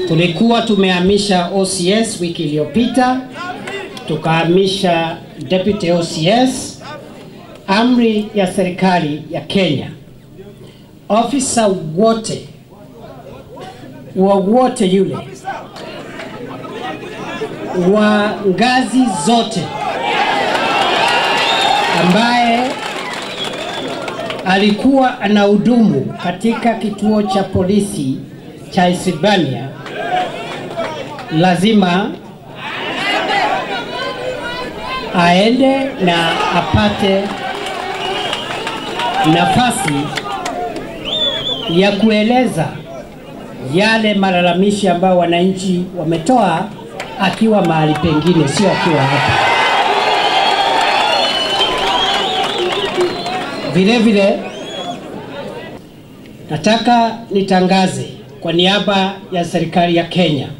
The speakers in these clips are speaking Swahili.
Tulikuwa tumehamisha OCS wiki iliyopita, tukahamisha deputy OCS. Amri ya serikali ya Kenya, ofisa wote wowote yule wa ngazi zote ambaye alikuwa anahudumu katika kituo cha polisi cha Isibania lazima aende na apate nafasi ya kueleza yale malalamishi ambayo wananchi wametoa akiwa mahali pengine, sio akiwa hapa. Vile vile nataka nitangaze kwa niaba ya serikali ya Kenya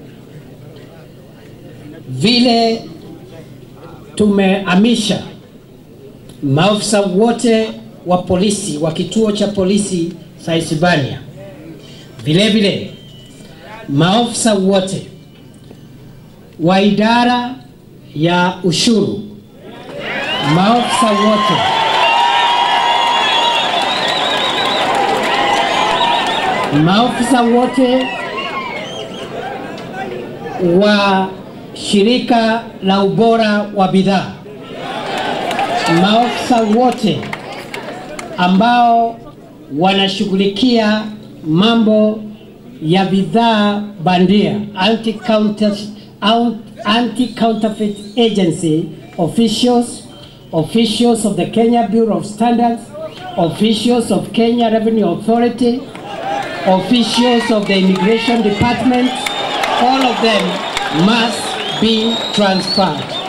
vile tumehamisha maafisa wote wa polisi wa kituo cha polisi cha Isibania, vile vile maafisa wote wa idara ya ushuru, maafisa wote maafisa wote wa shirika la ubora wa bidhaa, maafisa wote ambao wanashughulikia mambo ya bidhaa bandia, anti-counterfeit anti-counterfeit agency officials, officials of the Kenya Bureau of Standards, officials of Kenya Revenue Authority, officials of the Immigration Department, all of them must be transferred.